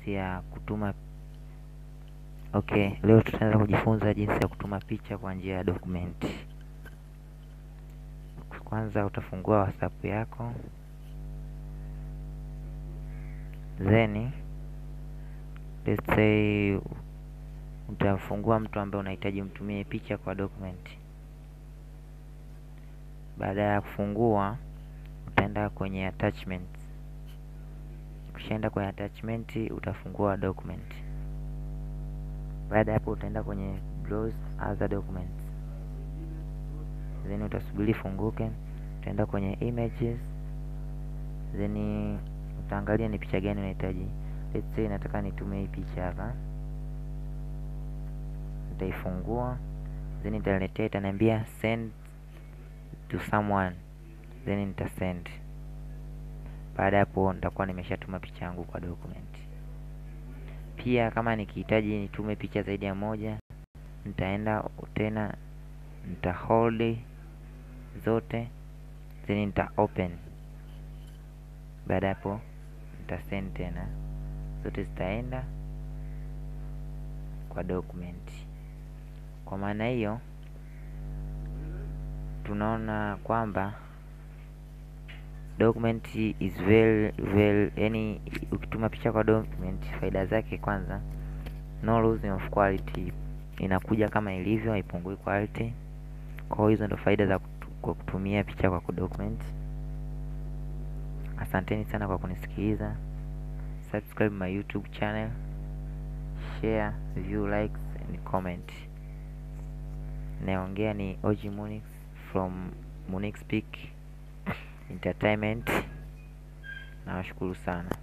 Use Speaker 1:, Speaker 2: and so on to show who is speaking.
Speaker 1: jinsi ya kutuma okay leo tutaanza kujifunza jinsi ya kutuma picha kwa njia ya document kwanza utafungua whatsapp yako then let's say utafungua mtu ambaye unahitaji mtumie picha kwa document baada ya kufungua utaenda kwenye attachment ukishaenda kwenye attachment utafungua document baada ya hapo utaenda kwenye browse other documents then utasubiri funguke utaenda kwenye images then utaangalia ni picha gani unahitaji let's say nataka nitume hii picha hapa nitaifungua then italetea itaniambia send to someone then nita send baada ya hapo nitakuwa nimeshatuma picha yangu kwa document pia kama nikihitaji nitume picha zaidi ya moja nitaenda tena nita hold zote then nita open baada ya hapo nita send tena zote zitaenda kwa document kwa maana hiyo tunaona kwamba document is very very yani ukituma picha kwa document faida zake kwanza no losing of quality inakuja kama ilivyo haipungui quality kwa hiyo hizo ndo faida za kutu, kwa kutumia picha kwa document asanteni sana kwa kunisikiliza subscribe my youtube channel share view likes and comment naongea ni og munix from munix peak entertainment nawashukuru sana